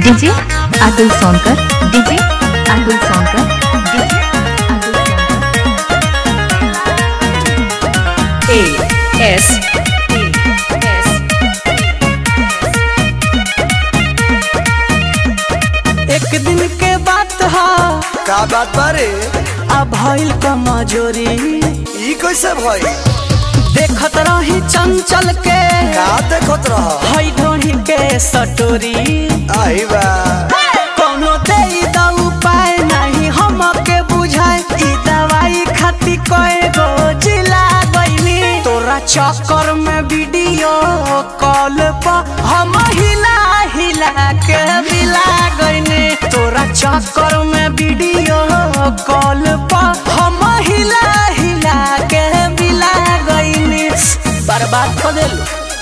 DJ Atul Sonkar DJ Atul Sonkar DJ Atul Sonkar A S A S एक दिन के बात ह का बात बारे आ भइल कमजोरी ई कैसे भई देखत रही चंचल के का देखत रह हई ढोही के सटोरी आई बा कोनो दे द उपाय नहीं हमके बुझाए ई दवाई खाती कए गो जिला गईनी तोरा चक्कर में वीडियो कॉल पर हम हिला हिला के मिला गईनी तोरा चक्कर में वीडियो कॉल पर हम हिला हिला के मिला गईनी बर्बाद कर देलू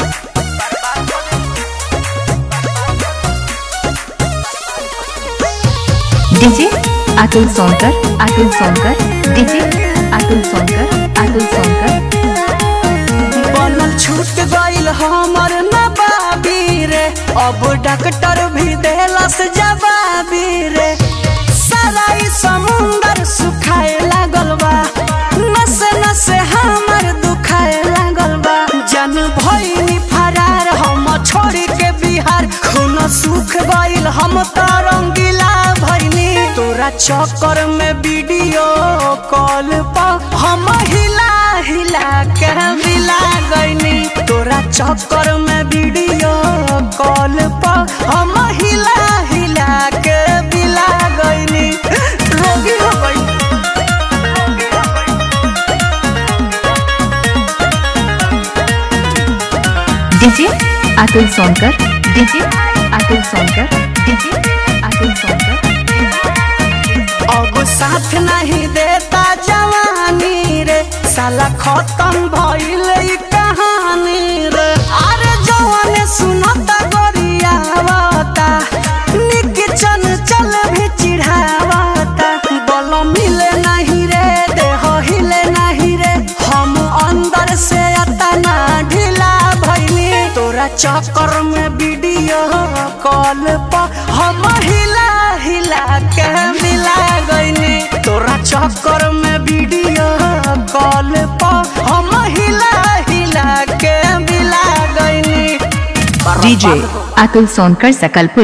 डीजे अतुल सोनकर अतुल सोनकर डीजे अतुल सोनकर अतुल सोनकर बनल छूट गईल हमर नबाबी रे अब डॉक्टर भी देलस जवाबी रे सारा ई समुंदर सुखाए लागल बा नसे नसे हमर दुखाए लागल बा जन भइनी फरार हम छोड़ के बिहार खून सुख गईल हम त रंगीला भइनी तोरा चक्कर में वीडियो कॉल पर हम हिला हिला के मिला गईनी तोरा चक्कर में वीडियो कॉल पर हम हिला हिला के मिला गईनी रोगी हो गई DJ Atul Sonkar DJ Atul Sonkar DJ Atul Sonkar अब साथ नहीं देता जवानी रे साला खत्म भइल ई कहानी रे अरे जवान सुनता गोरियावता निक चन चल भी चिढ़ावता बल मिले नहीं रे देह हिले नहीं रे हम अंदर से अतना ढीला भइनी तोरा चक्कर में वीडियो कॉल पर हम हिला हिला के मिला गईनी तोरा चक्कर में वीडियो कॉल पर हम हिला हिला के मिला गईनी डीजे अतुल सोनकर सकलपुर